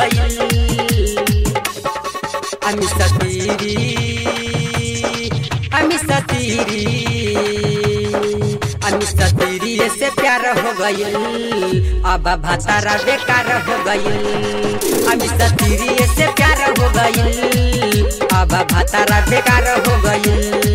गई अमी सतीरी अमी सतीरी अमी सतीरी से प्यार हो गई अब भतारा बेकार हो गई अमी सतीरी से प्यार हो गई अब भतारा बेकार हो गई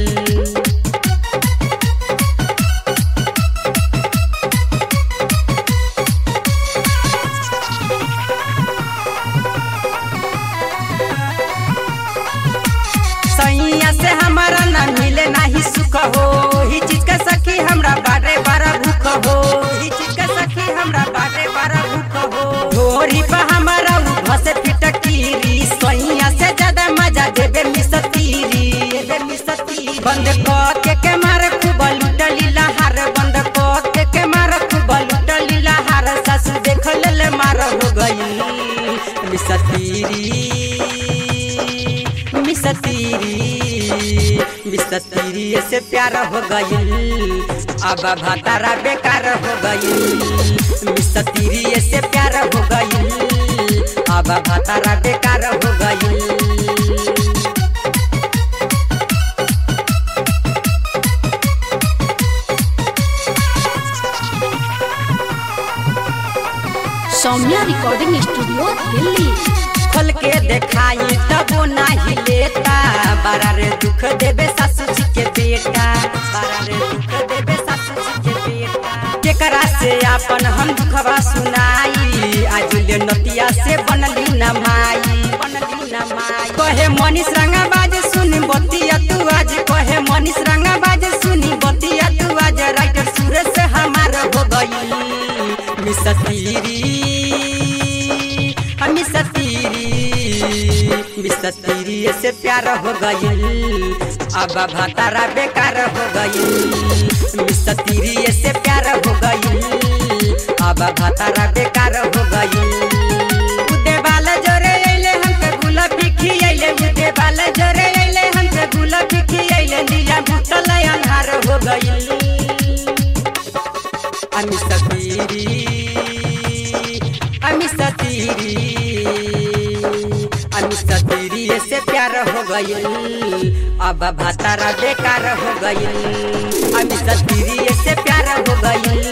सैया से हमारा ना मिले नाही सुख हो ही चीज का सखी हमरा बारे बारा भूख हो ही चीज का सखी हमरा बारे बारा भूख हो ढोरी पर हमारा भसे फिटकीरी सैया से ज्यादा मजा देबे मिसतीरी देबे मिसतीरी बंद क के के मारे खूब लुटली लहार बंद क के के मारे खूब लुटली लहार सासू देख ले मार हो गई मिसतीरी मिसतीरी मिसतीरी से प्यार हो गई अब भातारा बेकार हो गई मिसतीरी से प्यार हो गई अब भातारा बेकार हो गई सौम्या रिकॉर्डिंग स्टूडियो दिल्ली खोल के देखाई तबो नाही लेता बारा रे दुख देबे सासू जी के बेटा बारा रे दुख देबे सासू जी के बेटा केकरा से आपन हम दुखवा सुनाई आज ले नतिया से बनली न माई बनली न माई कहे मनीष रंगाबाज सुनी बतिया तू आज कहे मनीष रंगाबाज सुनी बतिया तू आज राइटर सूरज से हमार हो गई मिसतीरी हम सतीरी मिसतीरी से प्यार हो गई अब भातारा बेकार हो गई मिसतीरी से प्यार हो गई अब भातारा बेकार हो गई उदे बाल जोरे अइले हमके गुलाबी खियैले उदे बाल जोरे अइले हमके गुलाबी खियैले नीला भूतल अन्हार हो गई अमी सतीरी अमी सतीरी अमी सतीरी से प्यार हो गई अब भातारा बेकार हो गई अमी सतीरी से प्यार हो गई